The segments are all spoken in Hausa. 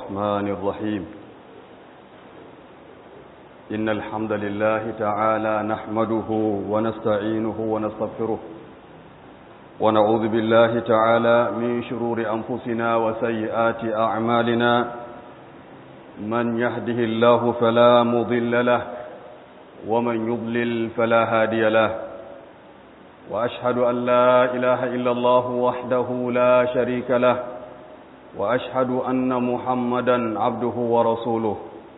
الرحمن الرحيم إن الحمد لله تعالى نحمده ونستعينه ونستغفره ونعوذ بالله تعالى من شرور أنفسنا وسيئات أعمالنا من يهده الله فلا مضل له ومن يضلل فلا هادي له وأشهد أن لا إله إلا الله وحده لا شريك له وأشهد أن محمدا عبده ورسوله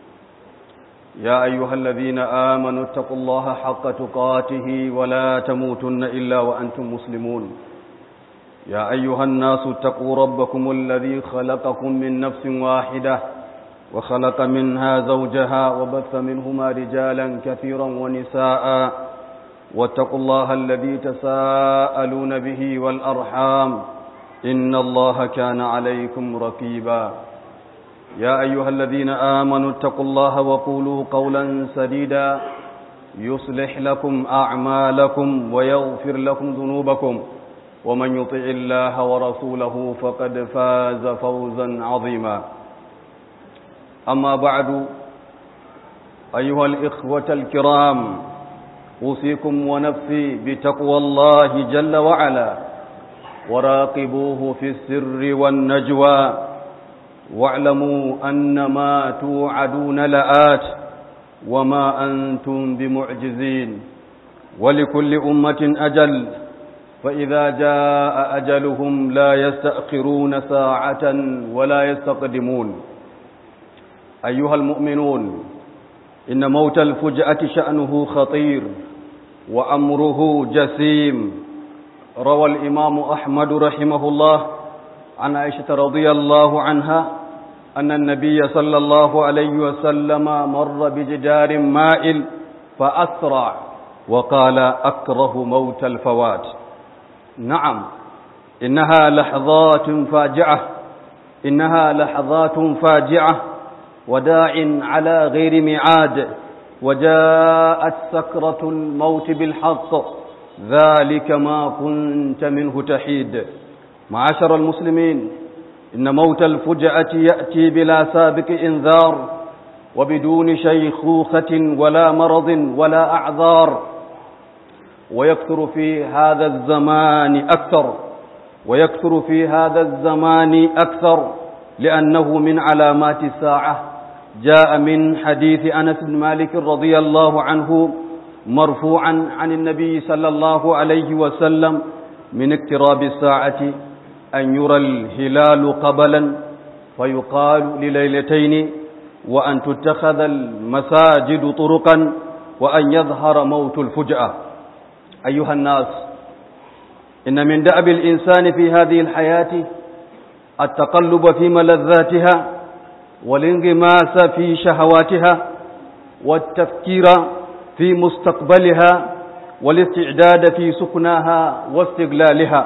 يا أيها الذين آمنوا اتقوا الله حق تقاته ولا تموتن إلا وأنتم مسلمون يا أيها الناس اتقوا ربكم الذي خلقكم من نفس واحدة وخلق منها زوجها وبث منهما رجالا كثيرا ونساء واتقوا الله الذي تساءلون به والأرحام إن الله كان عليكم رقيبا يا أيها الذين آمنوا اتقوا الله وقولوا قولا سديدا يصلح لكم أعمالكم ويغفر لكم ذنوبكم ومن يطع الله ورسوله فقد فاز فوزا عظيما أما بعد أيها الإخوة الكرام أوصيكم ونفسي بتقوى الله جل وعلا وراقبوه في السر والنجوى واعلموا أن ما توعدون لآت وما أنتم بمعجزين ولكل أمة أجل فإذا جاء أجلهم لا يستأخرون ساعة ولا يستقدمون أيها المؤمنون إن موت الفجأة شأنه خطير وأمره جسيم روى الإمام أحمد رحمه الله عن عائشة رضي الله عنها أن النبي صلى الله عليه وسلم مر بجدار مائل فأسرع وقال أكره موت الفوات نعم إنها لحظات فاجعة إنها لحظات فاجعة وداع على غير ميعاد وجاءت سكرة الموت بالحق ذلك ما كنت منه تحيد معاشر المسلمين إن موت الفجأة يأتي بلا سابق إنذار وبدون شيخوخة ولا مرض ولا أعذار ويكثر في هذا الزمان أكثر ويكثر في هذا الزمان أكثر لأنه من علامات الساعة جاء من حديث أنس بن مالك رضي الله عنه مرفوعا عن النبي صلى الله عليه وسلم من اقتراب الساعة أن يرى الهلال قبلا فيقال لليلتين وأن تتخذ المساجد طرقا وأن يظهر موت الفجأة أيها الناس إن من دأب الإنسان في هذه الحياة التقلب في ملذاتها والانغماس في شهواتها والتفكير في مستقبلها والاستعداد في سكناها واستغلالها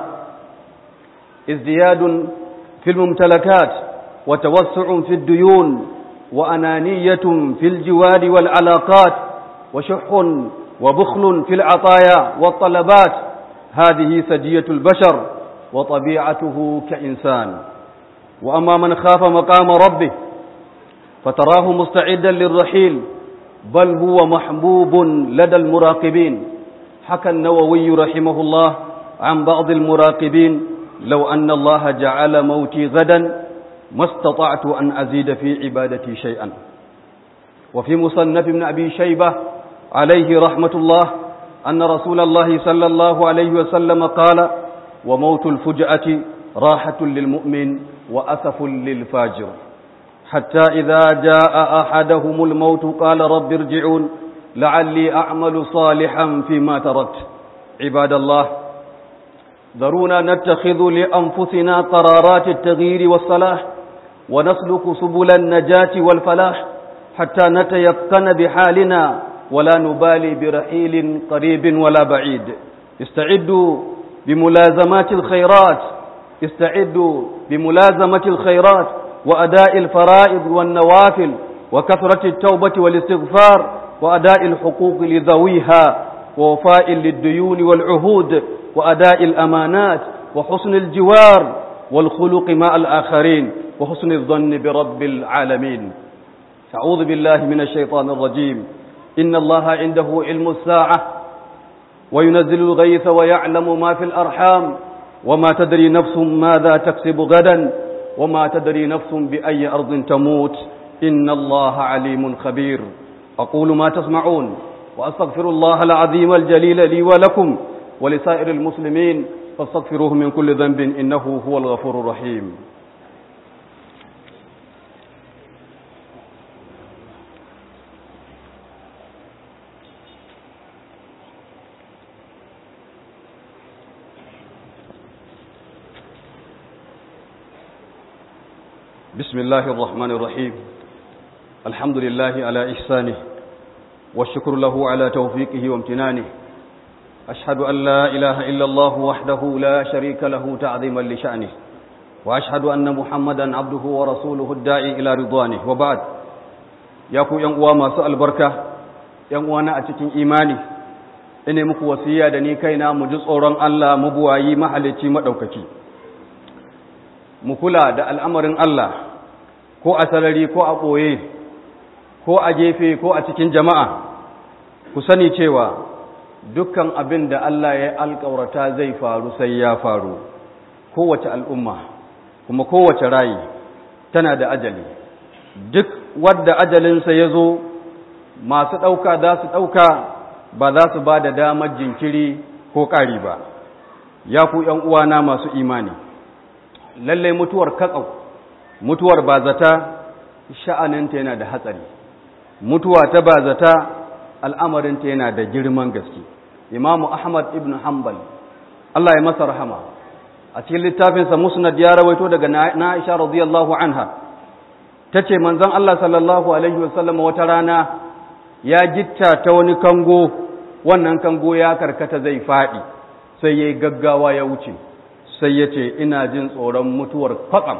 ازدياد في الممتلكات وتوسع في الديون وأنانية في الجوار والعلاقات وشح وبخل في العطايا والطلبات هذه سجية البشر وطبيعته كإنسان وأما من خاف مقام ربه فتراه مستعدا للرحيل بل هو محبوب لدى المراقبين حكى النووي رحمه الله عن بعض المراقبين لو أن الله جعل موتي غدا ما استطعت أن أزيد في عبادتي شيئا وفي مصنف ابن أبي شيبة عليه رحمة الله أن رسول الله صلى الله عليه وسلم قال وموت الفجأة راحة للمؤمن وأسف للفاجر حتى إذا جاء أحدهم الموت قال رب ارجعون لعلي أعمل صالحا فيما تركت عباد الله ذرونا نتخذ لأنفسنا قرارات التغيير والصلاح ونسلك سبل النجاة والفلاح حتى نتيقن بحالنا ولا نبالي برحيل قريب ولا بعيد استعدوا بملازمات الخيرات استعدوا بملازمة الخيرات وأداء الفرائض والنوافل وكثرة التوبة والاستغفار وأداء الحقوق لذويها ووفاء للديون والعهود وأداء الأمانات وحسن الجوار والخلق مع الآخرين وحسن الظن برب العالمين أعوذ بالله من الشيطان الرجيم إن الله عنده علم الساعة وينزل الغيث ويعلم ما في الأرحام وما تدري نفس ماذا تكسب غدا وما تدري نفس بأي أرض تموت إن الله عليم خبير أقول ما تسمعون وأستغفر الله العظيم الجليل لي ولكم ولسائر المسلمين فاستغفروه من كل ذنب إنه هو الغفور الرحيم بسم الله الرحمن الرحيم الحمد لله على إحسانه والشكر له على توفيقه وامتنانه أشهد أن لا إله إلا الله وحده لا شريك له تعظيما لشأنه وأشهد أن محمدا عبده ورسوله الداعي إلى رضوانه وبعد ياكو ينقوى ما سأل بركة ينقوى نأتكين إيماني ine muku wasiya da ni kaina mu ji tsoron Allah mabuwayi mahalicci madaukaki mu kula da al'amarin Allah ko a sarari ko a ɓoye ko a gefe ko a cikin jama'a ku sani cewa dukkan abin da Allah ya alƙawarta zai faru sai ya faru kowace al'umma kuma kowace rayi tana da ajali duk wadda ajalinsa ya zo masu ɗauka za su ɗauka ba za su ba da damar jinkiri ko ƙari ba ya ku uwana masu imani lallai mutuwar katsau mutuwar bazata sha'aninta yana da hatsari mutuwa ta bazata al'amarinta yana da girman gaske imamu ahmad ibn hanbal Allah ya masa rahama a cikin littafinsa musnad ya rawaito daga na'isha radiyallahu anha ta ce manzon Allah sallallahu alaihi wasallam wata rana ya gitta ta wani kango wannan kango ya karkata zai faɗi sai ya yi gaggawa ya wuce sai ya ce ina jin tsoron mutuwar kwatsam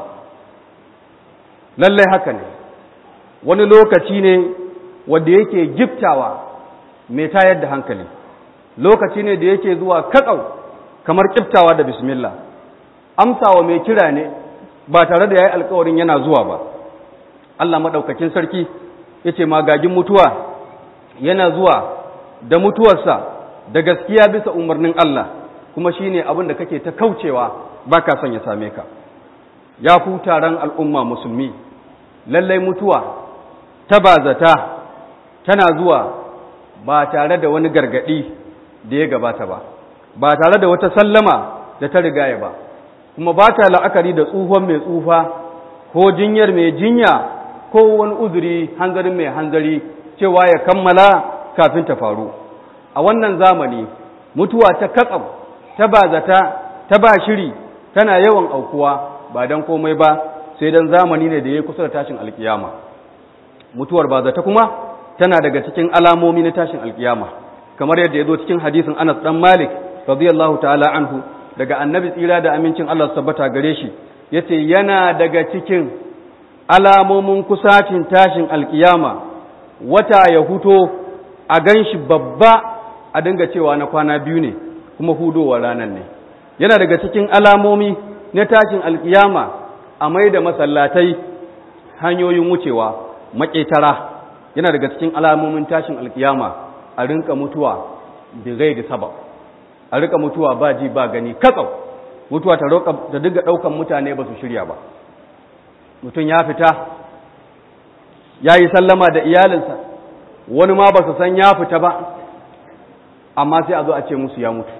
lallai haka ne wani lokaci ne wanda yake giftawa mai tayar da hankali lokaci ne da yake zuwa katsau kamar kiftawa da bismillah amsawa mai kira ne ba tare da ya yi alkawarin yana zuwa ba Allah maɗaukakin sarki ya ce magagin mutuwa yana zuwa da mutuwarsa da gaskiya bisa umarnin Allah kuma shi ne abin da kake ta kaucewa ba ka son ya same ka ya ku taron al'umma musulmi lallai mutuwa ta bazata tana zuwa ba tare da wani gargaɗi da ya gabata ba ba tare da wata sallama da ta rigaya ba kuma ba ta la'akari da tsuhon mai tsufa ko jinyar mai jinya ko wani uzuri hanzarin mai hanzari cewa ya kammala kafin ta faru a wannan zamani mutuwa ta katsam ta bazata ta ba shiri tana yawan aukuwa ba don komai ba sai don zamani ne da ya kusa da tashin alkiyama mutuwar bazata kuma tana daga cikin alamomi na tashin alkiyama kamar yadda ya zo cikin hadisin anas dan malik radiyallahu ta'ala anhu daga annabi tsira da amincin allah tabbata gare shi yace yana daga cikin alamomin kusacin tashin alkiyama wata ya huto a gan shi babba a dinga cewa na kwana biyu ne kuma hudowa ranar ne yana daga cikin alamomi na tashin alkiyama a mai da masallatai hanyoyin wucewa maƙetara yana daga cikin alamomin tashin alkiyama a rinka mutuwa da gai da sabab a rinka mutuwa ba ji ba gani katsau mutuwa ta dinga ɗaukan mutane ba su shirya ba mutum ya fita ya yi sallama da iyalinsa wani ma ba su san ya fita ba amma sai a zo a ce musu ya mutu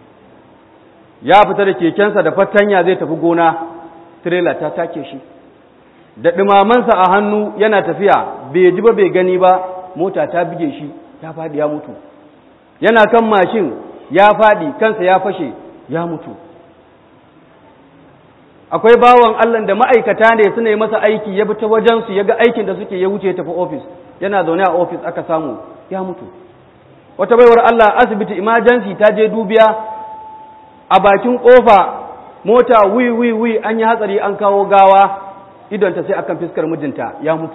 ya fita da kekensa da fatanya zai tafi gona tirela ta take shi da ɗumamansa a hannu yana tafiya bai ji ba bai gani ba mota ta bige shi ya faɗi ya mutu yana kan mashin ya faɗi kansa ya fashe ya mutu akwai bawan Allah da ma'aikata ne suna yi masa aiki ya bi ta wajensu ya ga aikin da suke ya wuce tafi ofis yana zaune a ofis aka samu ya mutu wata baiwar Allah asibiti emergency ta je dubiya a bakin kofa mota wi wi wi an yi hatsari an kawo gawa idonta sai akan fiskar mijinta ya mutu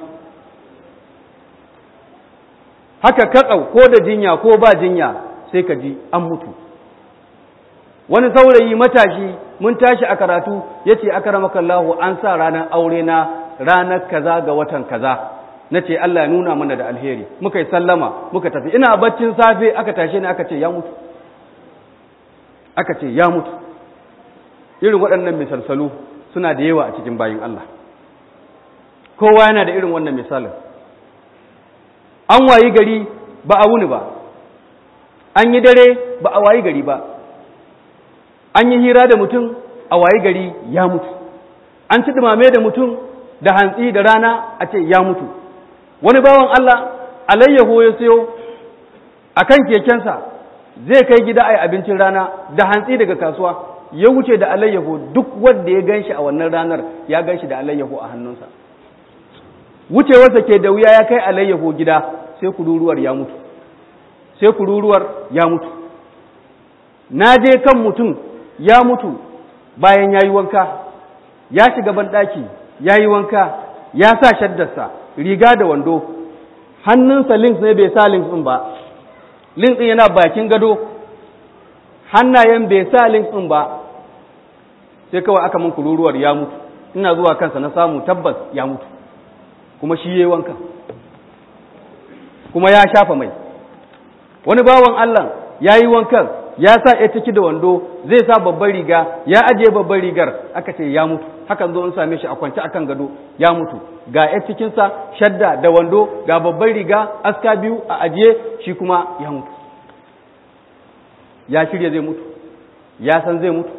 haka katsau ko da jinya ko ba jinya sai ka ji an mutu wani saurayi matashi mun tashi a karatu ya ce akaramakallahu an sa ranar aure na ranar kaza ga watan kaza na ce Allah ya nuna mana da alheri muka yi sallama muka tafi ina baccin safe aka tashe ni aka ce ya mutu aka ce ya mutu irin waɗannan misalsalu suna da yawa a cikin bayin Allah kowa yana da irin wannan misalin an wayi gari ba a wuni ba an yi dare ba a wayi gari ba an yi hira da mutum a wayi gari ya mutu an ci dumame da mutum da hantsi da rana a ce ya mutu wani bawan Allah alayyaho ya sayo a kan kekensa zai kai gida a yi abincin rana da hantsi daga kasuwa ya wuce da alayyaho duk wanda ya ganshi a wannan ranar ya ganshi da alayyaho a hannunsa wucewarsa ke da wuya ya kai alayyaho gida sai kururuwar ya mutu sai kururuwar ya mutu na je kan mutum ya mutu bayan ya yi wanka ya shiga banɗaki ya yi wanka ya sa shaddarsa riga da wando hannunsa links ne bai sa links ɗin ba links ɗin yana bakin gado hannayen bai sa links ɗin ba sai kawai aka min kururuwar ya mutu ina zuwa kansa na samu tabbas ya mutu kuma shi yayi wanka kuma ya shafa mai wani bawan Allah ya yi wankan ya sa ya ciki da wando zai sa babbar riga ya ajiye babbar rigar aka ce ya mutu hakan zo in same shi a kwance akan gado ya mutu ga ya cikinsa shadda da wando ga babbar riga aska biyu a ajiye shi kuma ya mutu ya shirya zai mutu ya san zai mutu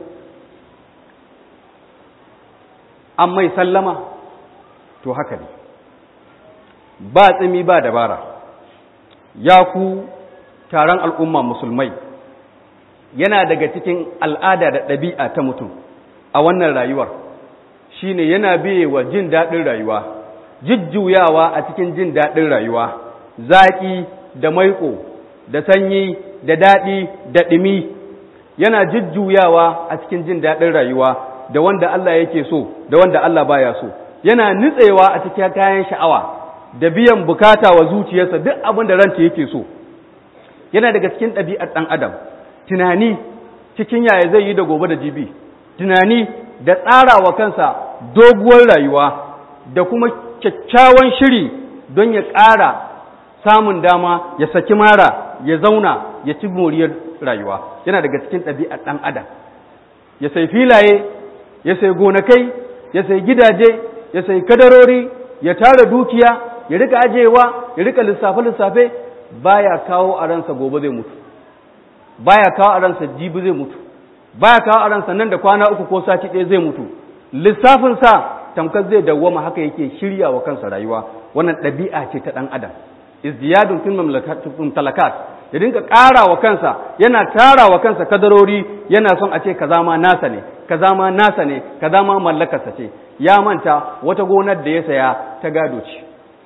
an mai sallama to haka ne ba tsimi ba dabara ya ku taron al'umma musulmai yana daga cikin al'ada da ɗabi'a ta mutum a wannan rayuwar shine yana biye wa jin daɗin rayuwa jujjuyawa a cikin jin daɗin rayuwa zaƙi da maiƙo da sanyi da daɗi da ɗimi yana jujjuyawa a cikin jin daɗin rayuwa da wanda Allah yake so da wanda Allah baya so yana nutsewa a cikin kayan sha'awa da biyan bukata wa zuciyarsa duk abin da ranta yake so yana daga cikin ɗabi'ar ɗan adam tunani cikin yaya zai yi da gobe da jibi tunani da tsara wa kansa doguwar rayuwa da kuma kyakkyawan shiri don ya ƙara samun dama ya saki mara ya zauna ya ci moriyar rayuwa yana daga cikin ɗabi'ar ɗan adam ya sai filaye ya sai gonakai ya sai gidaje ya sai kadarori ya tara dukiya ya rika ajewa ya rika lissafe-lissafe baya kawo a ransa gobe zai mutu baya kawo a ransa jibi zai mutu baya kawo a ransa nan da kwana uku ko sati ɗaya zai mutu lissafinsa tamkar zai dawwama haka yake shirya wa kansa rayuwa wannan ɗabi'a ce ta ɗan adam izdiyadun fil talakat ya dinka ƙara wa kansa yana tara wa kansa kadarori yana son a ce kaza ma nasa ne kaza ma nasa ne kaza ma mallakarsa ce ya manta wata gonar da ya saya ta gado ce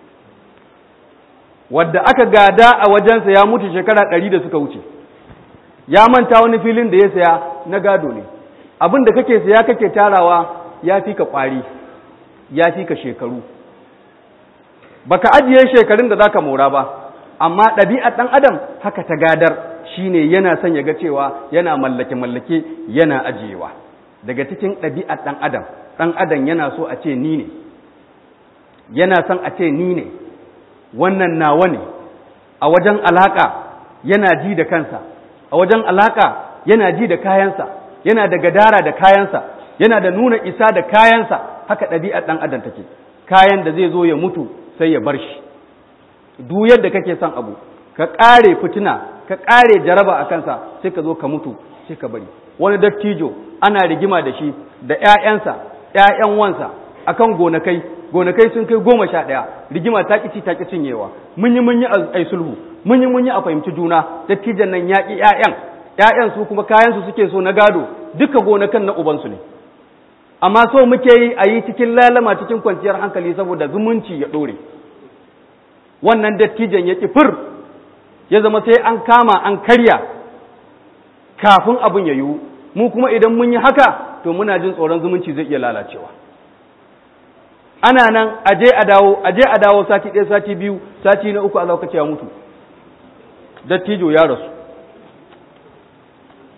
wadda aka gada a wajensa ya mutu shekara ɗari da suka wuce ya manta wani filin da ya saya na gado ne abin da kake saya kake tarawa ya fi ka ƙwari ya fi ka shekaru baka ajiye shekarun da zaka mora ba amma ɗabi'ar ɗan adam haka ta gadar shine yana son ya ga cewa yana mallake mallake yana ajiyewa daga cikin ɗabi'ar ɗan adam ɗan adam yana so a ce ni ne yana son a ce ni ne wannan nawa ne a wajen alaka yana ji da kansa a wajen alaka yana ji da kayansa yana da gadara da kayansa yana da nuna isa da kayansa haka ɗabi'ar ɗan adam take kayan da zai zo ya mutu sai ya bar shi duk yadda kake son abu ka ƙare fitina ka ƙare jaraba a kansa sai ka zo ka mutu sai ka bari wani dattijo ana rigima da shi da ‘ya'yansa ‘ya'yan wansa akan gonakai gonakai sun kai goma sha ɗaya rigima ta ƙici ta ƙi cinyewa mun yi mun yi a sulhu mun yi mun yi a fahimci juna dattijan nan ya ƙi ‘ya'yan ‘ya'yan su kuma kayansu suke so na gado duka gonakan na ubansu ne amma so muke yi a yi cikin lalama cikin kwanciyar hankali saboda zumunci ya ɗore wannan dattijan ya fir ya zama sai an kama an karya kafin abin ya yiwu mu kuma idan mun yi haka to muna jin tsoron zumunci zai iya lalacewa ana nan aje a dawo aje a dawo sati ɗaya sati biyu sati na uku a lokaci ya mutu dattijo ya rasu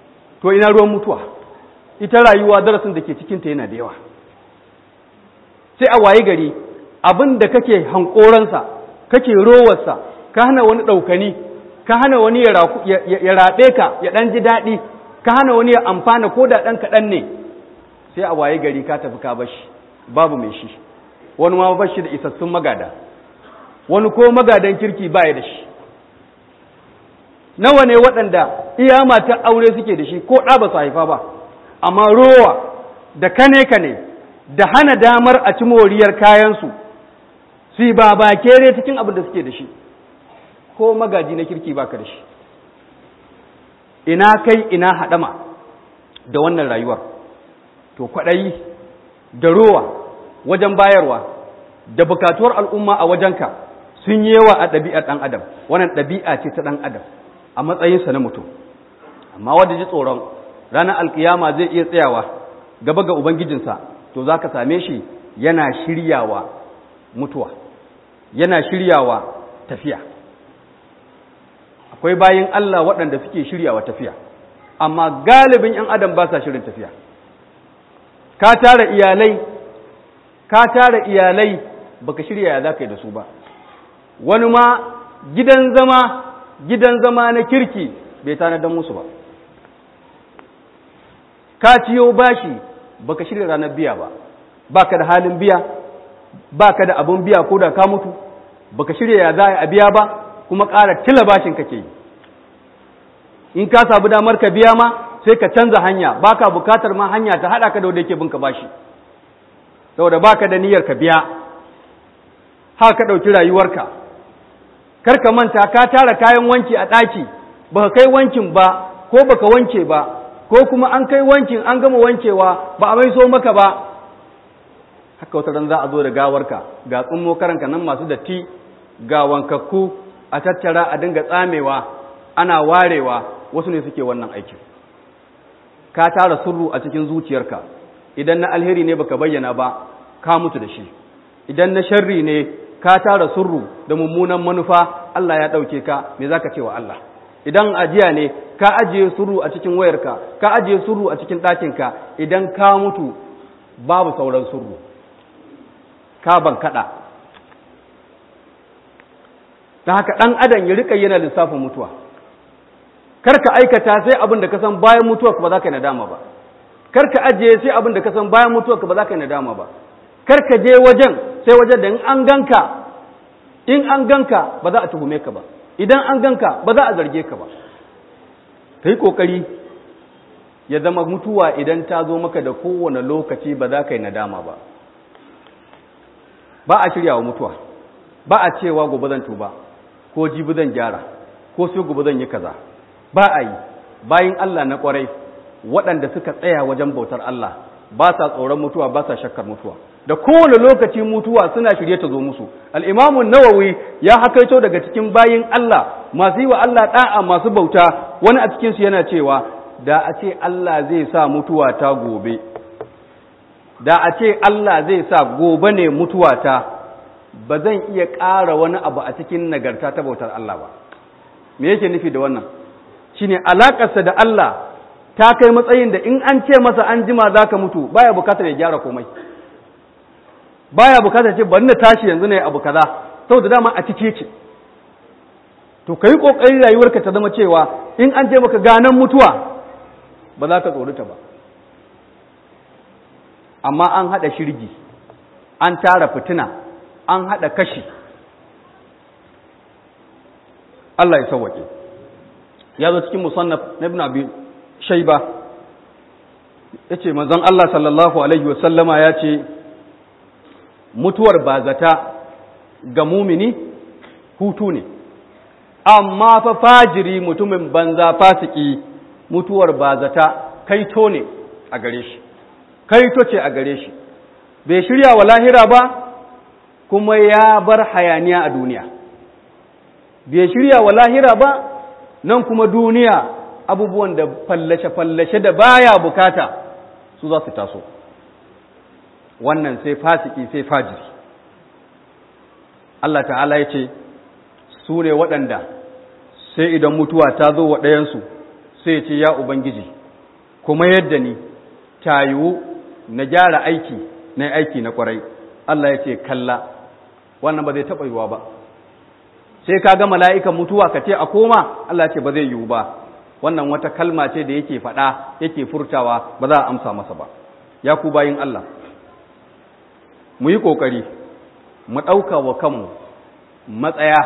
to ina ruwan mutuwa ita rayuwa darasin da ke cikinta yana da yawa sai a waye gari abin da kake hankoransa kake rowarsa ka hana wani ɗaukani ka hana wani ya raɓe ka ya ɗan ji daɗi ka hana wani ya amfana ko da ɗan kaɗan ne sai a waye gari ka tafi ka bashi babu mai shi wani ma bashi da isassun magada wani ko magadan kirki baya da shi nawa ne waɗanda iya matan aure suke da shi ko ɗa ba su haifa ba amma rowa da kane-kane da hana damar a ci moriyar kayansu su yi ba ba kere cikin abin da suke da shi ko magaji na kirki baka da shi ina kai ina haɗama da wannan rayuwar to kwaɗayi da rowa wajen bayarwa da bukatuwar al'umma a wajenka sun yi yawa a ɗabi'ar ɗan adam wannan ɗabi'a ce ta ɗan adam a matsayinsa na mutum amma wanda ji tsoron ranar alkiyama zai iya tsayawa gaba ga ubangijinsa to za ka same shi yana shiryawa mutuwa yana shiryawa tafiya akwai bayan Allah waɗanda suke shiryawa tafiya amma galibin 'yan adam ba sa shirin tafiya ka tara iyalai ka tara iyalai baka shirya ya za ka yi da su ba wani ma gidan zama gidan zama na kirki bai tanadar musu ba ka ciyo bashi baka shirya ranar biya ba baka da halin biya baka da abun biya ko da ka mutu baka shirya ya za a biya ba kuma ƙara tila bashin kake yi in ka sabu damar ka biya ma sai ka canza hanya baka bukatar ma hanya ta haɗa ka da wanda yake binka bashi saboda baka da niyyar ka biya haka ka ɗauki rayuwarka kar ka manta ka tara kayan wanki a ɗaki baka kai wankin ba ko baka wanke ba ko kuma an kai wankin an gama wankewa ba a mai so maka ba haka wata ran za a zo da gawarka ga tsummo karanka nan masu datti ga wankakku a tattara a dinga tsamewa ana warewa wasu ne suke wannan aikin ka tara surru a cikin zuciyarka idan na alheri ne baka bayyana ba ka mutu da shi idan na sharri ne ka tara surru da mummunan manufa Allah ya ɗauke ka me zaka ce wa Allah idan ajiya ne ka ajiye surru a cikin wayarka ka ajiye surru a cikin ɗakinka idan ka mutu babu sauran surru ka ban kaɗa ta haka ɗan adam ya riƙa yana lissafin mutuwa kar ka aikata sai abin da ka san bayan mutuwa ba za ka yi nadama ba kar ka ajiye sai abin da ka san bayan mutuwa ba za ka yi nadama ba kar ka je wajen sai wajen da in an ganka in an ganka ba za a tuhume ka ba idan an ganka ba za a zarge ka ba ka yi ƙoƙari ya zama mutuwa idan ta zo maka da kowane lokaci ba za ka yi nadama ba ba a shirya wa mutuwa ba a cewa gobe zan tuba ko jibi zan gyara ko sai gobe zan yi kaza ba a yi bayan Allah na kwarai waɗanda suka tsaya wajen bautar Allah ba sa tsoron mutuwa ba sa shakkar mutuwa da kowane lokaci mutuwa suna shirye ta zo musu al'imamun nawawi ya hakaito daga cikin bayin Allah masu yi wa Allah ɗa'a masu bauta wani a cikinsu yana cewa da a ce Allah zai sa mutuwa ta gobe da a ce Allah zai sa gobe ne mutuwa ta ba zan iya ƙara wani abu a cikin nagarta ta bautar Allah ba me yake nufi da wannan shine alaƙarsa da Allah ta kai matsayin da in an ce masa an jima za ka mutu baya bukatar ya gyara komai baya bukatar ce bari na tashi yanzu ne abu kaza saboda dama a cike ce to kai kokarin rayuwarka ta zama cewa in an je maka ganan mutuwa ba za ka tsorita ba amma an hada shirgi an tara fitina an hada kashi Allah ya sauwake ya zo cikin musannaf na ibn abi shayba yace manzon Allah sallallahu alaihi wasallama ya ce mutuwar bazata ga mumini hutu ne amma fa fajiri mutumin banza fasiki mutuwar bazata kaito ne a gare shi kaito ce a gare shi bai shirya wa lahira ba kuma ya bar hayaniya a duniya bai shirya wa lahira ba nan kuma duniya abubuwan da fallashe-fallashe da baya bukata su za su taso wannan sai fasiki sai fajiri Allah ta'ala ya ce su ne waɗanda sai idan mutuwa ta zo wa ɗayansu sai ce ya Ubangiji kuma yadda ni ta yiwu na gyara aiki na aiki na kwarai Allah ya ce kalla wannan ba zai taɓa yiwuwa ba sai ka ga mala'ikan mutuwa ka ce a koma Allah ce ba zai yiwu ba wannan wata kalma ce da yake faɗa yake furtawa ba za a amsa masa ba ya ku bayin Allah mu yi ƙoƙari mu ɗauka wa kanmu matsaya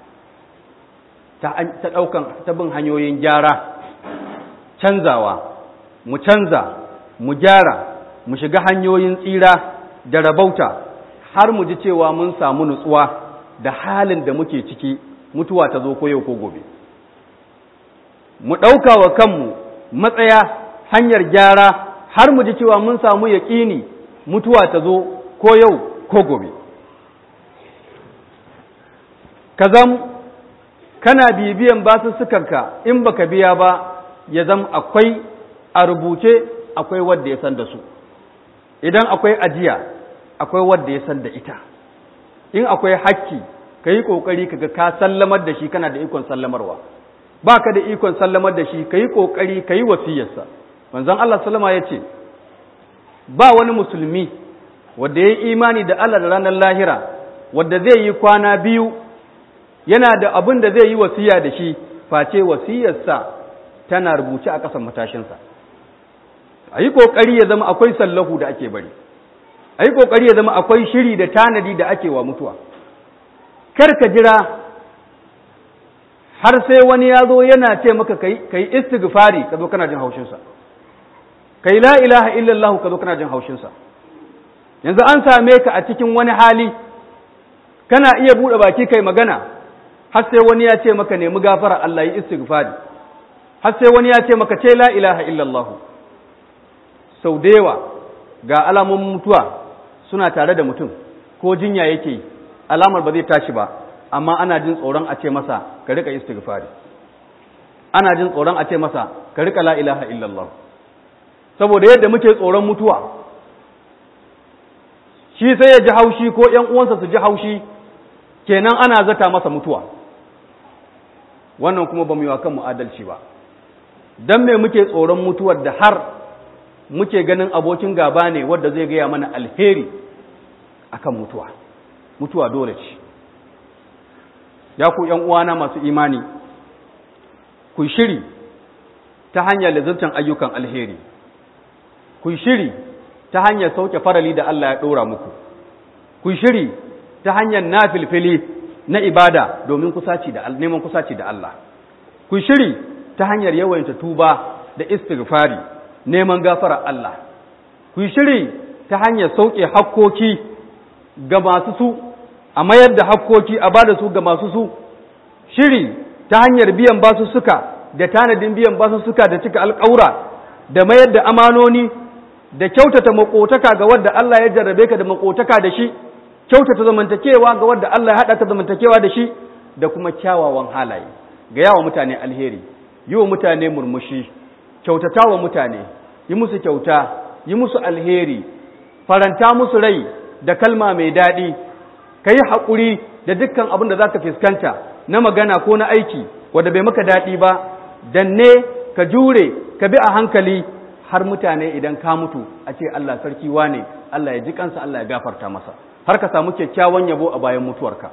ta ɗaukan ta bin hanyoyin gyara canzawa mu canza mu gyara mu shiga hanyoyin tsira da rabauta har mu ji cewa mun samu nutsuwa da halin da muke ciki mutuwa ta zo ko yau ko gobe mu ɗauka wa kanmu matsaya hanyar gyara har mu ji cewa mun samu yaƙini mutuwa ta zo ko yau ko gobe ka zam kana bibiyan basussukanka in baka biya ba ya zam akwai a rubuce akwai wadda ya san da su idan akwai ajiya akwai wadda ya san da ita in akwai hakki ka yi ƙoƙari kaga ka sallamar da shi kana da ikon sallamarwa ba ka da ikon sallamar da shi ka yi ƙoƙari ka yi wasiyarsa manzon Allah sallama ya ce ba wani musulmi wadda ya yi imani da Allah da ranar lahira wadda zai yi kwana biyu yana da abin da zai yi wasiya da shi face wasiyarsa tana rubuce a ƙasan matashinsa a yi ƙoƙari ya zama akwai sallahu da ake bari a yi ƙoƙari ya zama akwai shiri da tanadi da ake wa mutuwa kar ka jira har sai wani ya zo yana ce maka ka yi istighfari ka zo kana jin haushinsa ka yi la ilaha illallah ka zo kana jin haushinsa yanzu an same ka a cikin wani hali kana iya buɗe baki kai magana har sai wani ya ce maka nemi gafara Allah yi istighfari har sai wani ya ce maka ce la ilaha illallah sau da yawa ga alamomin mutuwa suna tare da mutum ko jinya yake yi alamar ba zai tashi ba amma ana jin tsoron a ce masa ka rika istighfari ana jin tsoron a ce masa ka rika la ilaha illallah saboda yadda muke tsoron mutuwa shi sai ya ji haushi ko ƴan uwansa su ji haushi kenan ana zata masa mutuwa wannan kuma ba mu yi wa kanmu adalci ba dan me muke tsoron mutuwar da har muke ganin abokin gaba ne wadda zai gaya mana alheri akan mutuwa mutuwa dole ce ya ku ‘yan uwana masu imani ku shiri ta hanyar lazartan ayyukan alheri ku shiri ta hanyar sauke farali da Allah ya ɗora muku ku shiri ta hanyar nafilfili na ibada domin kusaci da neman kusaci da Allah ku shiri ta hanyar yawaita tuba da istighfari neman gafara Allah ku shiri ta hanyar sauke hakkoki ga masu su a mayar da hakkoki a bada su ga masu su shiri ta hanyar biyan basu suka da tanadin biyan basu suka da cika alƙaura da mayar da amanoni da kyautata makotaka ga wadda Allah ya jarrabe ka da makotaka da shi kyautata zamantakewa ga wadda Allah ya haɗa ka zamantakewa da shi da kuma kyawawan halaye ga yawa mutane alheri yi wa mutane murmushi kyautata wa mutane yi musu kyauta yi musu alheri faranta musu rai da kalma mai daɗi ka yi haƙuri da dukkan abin da za ka fuskanta na magana ko na aiki wadda bai maka daɗi ba danne ka jure ka bi a hankali har mutane idan ka mutu a ce Allah sarki wane Allah ya ji kansa Allah ya gafarta masa har ka samu kyakkyawan yabo a bayan mutuwarka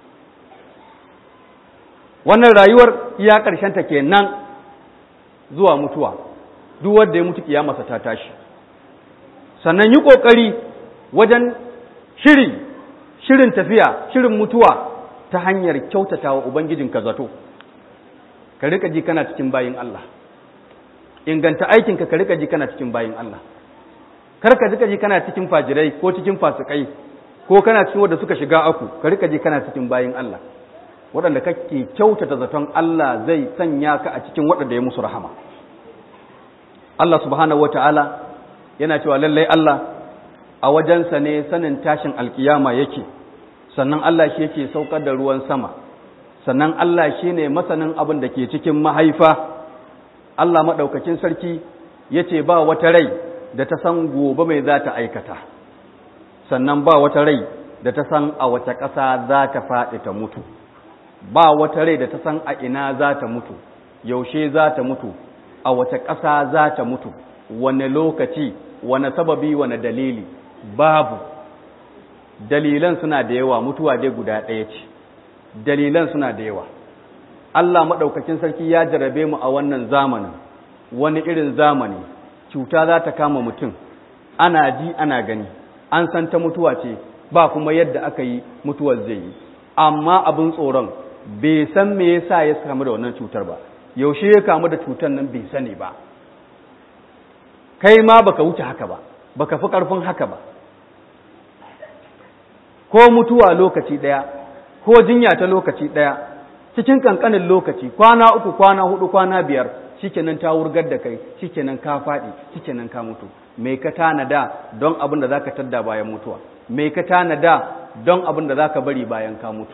wannan rayuwar iya ta kenan zuwa mutuwa duk wanda ya mutu kiyamarsa ta tashi sannan yi ƙoƙari wajen shiri shirin tafiya shirin mutuwa ta hanyar kyautata wa ubangijinka zato ka rika ji kana cikin bayin Allah inganta aikinka ka rika ji kana cikin bayin Allah kar ka rika ji kana cikin fajirai ko cikin fasikai ko kana cikin wanda suka shiga aku ka rika ji kana cikin bayin Allah waɗanda kake kyautata zaton Allah zai sanya ka a cikin waɗanda ya musu rahama Allah subhanahu wataala yana cewa lallai Allah a wajensa ne sanin tashin alkiyama yake sannan Allah shi yake saukar da ruwan sama sannan Allah shi ne masanin abin da ke cikin mahaifa Allah maɗaukacin sarki ya ce ba wata rai da ta san gobe mai za ta aikata sannan ba wata rai da ta san a wace ƙasa za ta faɗi ta mutu ba wata rai da ta san a ina za ta mutu yaushe za ta mutu a wace ƙasa za ta mutu wane lokaci wane sababi wane dalili babu dalilan suna da yawa mutuwa dai guda ɗaya ce dalilan suna da yawa Allah maɗaukakin sarki ya jarabe mu a wannan zamanin wani irin zamani cuta za ta kama mutum ana ji ana gani an san ta mutuwa ce ba kuma yadda aka yi mutuwar zai yi amma abin tsoron bai san me yasa ya kamu da wannan cutar ba yaushe ya kamu da cutar nan bai sani ba kai ma baka wuce haka ba baka fi karfin haka ba ko mutuwa lokaci daya ko jinya ta lokaci daya cikin kankanin lokaci kwana uku kwana hudu kwana biyar shikenan ta wurgar da kai shikenan ka faɗi shikenan ka mutu me ka tanada don abin da zaka tadda bayan mutuwa me ka tanada don abin da zaka bari bayan ka mutu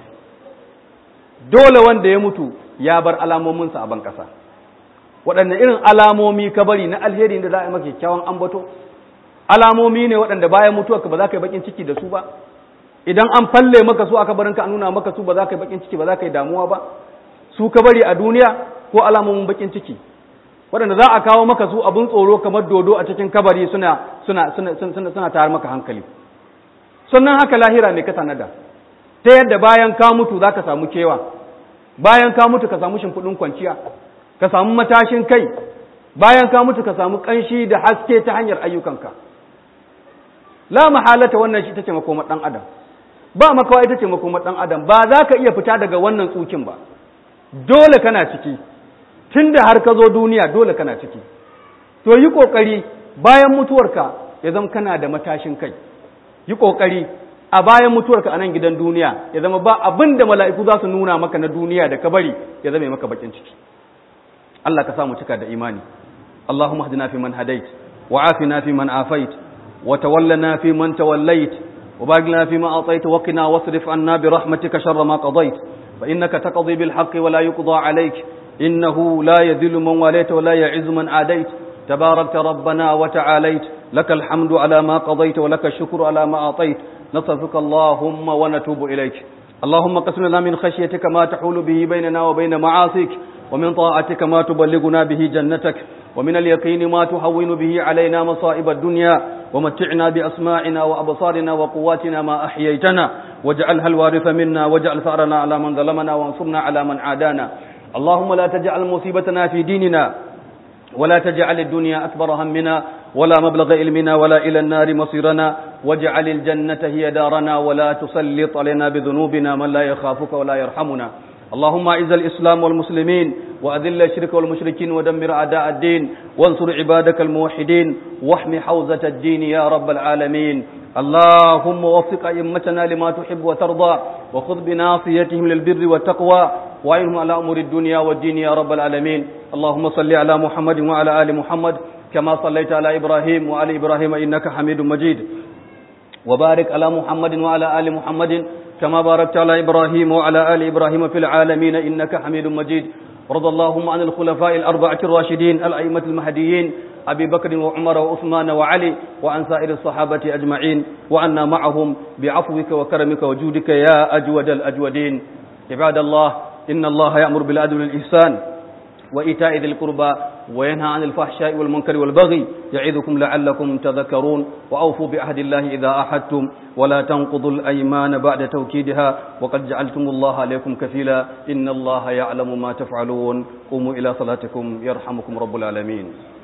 dole wanda ya mutu ya bar alamominsa a ban ƙasa waɗanne irin alamomi ka bari na alheri da za a yi maka kyakkyawan ambato alamomi ne waɗanda bayan mutuwa ka ba za ka yi bakin ciki da su ba idan an falle maka su aka barinka a nuna maka su ba za ka yi bakin ciki ba za ka yi damuwa ba su ka bari a duniya ko alamomin bakin ciki waɗanda za a kawo maka su abin tsoro kamar dodo a cikin kabari suna suna suna suna suna tayar maka hankali sannan haka lahira ne ka tanada ta yadda bayan ka mutu za ka samu kewa bayan ka mutu ka samu shimfiɗin kwanciya ka samu matashin kai bayan ka mutu ka samu ƙanshi da haske ta hanyar ayyukanka la mahalata wannan shi ita ce makomar ɗan adam ba makawa ita ce makomar ɗan adam ba za ka iya fita daga wannan tsukin ba dole kana ciki tun da har ka zo duniya dole kana ciki to yi ƙoƙari bayan mutuwarka ya zama kana da matashin kai yi ƙoƙari a bayan mutuwarka a nan gidan duniya ya zama ba abin da mala'iku za su nuna maka na duniya da ka bari ya zama maka bakin ciki Allah ka samu cika da imani Allahumma hadina fi man hadait wa afina fi man afait wa tawallana fi man tawallait wa baghna fi ma atait wa qina wasrif anna bi rahmatika sharra ma qadait fa innaka taqdi bil haqqi wa la yuqda alayk innahu la yadhillu man walayta wa la ya'izzu man adait تباركت ربنا وتعاليت لك الحمد على ما قضيت ولك الشكر على ما أعطيت نصرفك اللهم ونتوب إليك اللهم قسم لنا من خشيتك ما تحول به بيننا وبين معاصيك ومن طاعتك ما تبلغنا به جنتك ومن اليقين ما تهون به علينا مصائب الدنيا ومتعنا بأسماعنا وأبصارنا وقواتنا ما أحييتنا واجعلها الوارث منا واجعل ثأرنا على من ظلمنا وانصرنا على من عادانا اللهم لا تجعل مصيبتنا في ديننا ولا تجعل الدنيا أكبر همنا ولا مبلغ علمنا ولا إلى النار مصيرنا واجعل الجنة هي دارنا ولا تسلط علينا بذنوبنا من لا يخافك ولا يرحمنا اللهم أعز الإسلام والمسلمين وأذل الشرك والمشركين ودمر أعداء الدين وانصر عبادك الموحدين واحم حوزة الدين يا رب العالمين اللهم وفق أئمتنا لما تحب وترضى وخذ بناصيتهم للبر والتقوى وعينهم على أمور الدنيا والدين يا رب العالمين اللهم صل على محمد وعلى آل محمد كما صليت على إبراهيم وعلى إبراهيم إنك حميد مجيد وبارك على محمد وعلى آل محمد كما باركت على إبراهيم وعلى آل إبراهيم في العالمين إنك حميد مجيد رضى اللهم عن الخلفاء الأربعة الراشدين الأئمة المهديين أبي بكر وعمر وعثمان وعلي وعن سائر الصحابة أجمعين وعنا معهم بعفوك وكرمك وجودك يا أجود الأجودين عباد الله إن الله يأمر بالعدل والإحسان وإيتاء ذي القربى وينهى عن الفحشاء والمنكر والبغي يعظكم لعلكم تذكرون وأوفوا بعهد الله إذا أحدتم ولا تنقضوا الأيمان بعد توكيدها وقد جعلتم الله عليكم كفيلا إن الله يعلم ما تفعلون قوموا إلى صلاتكم يرحمكم رب العالمين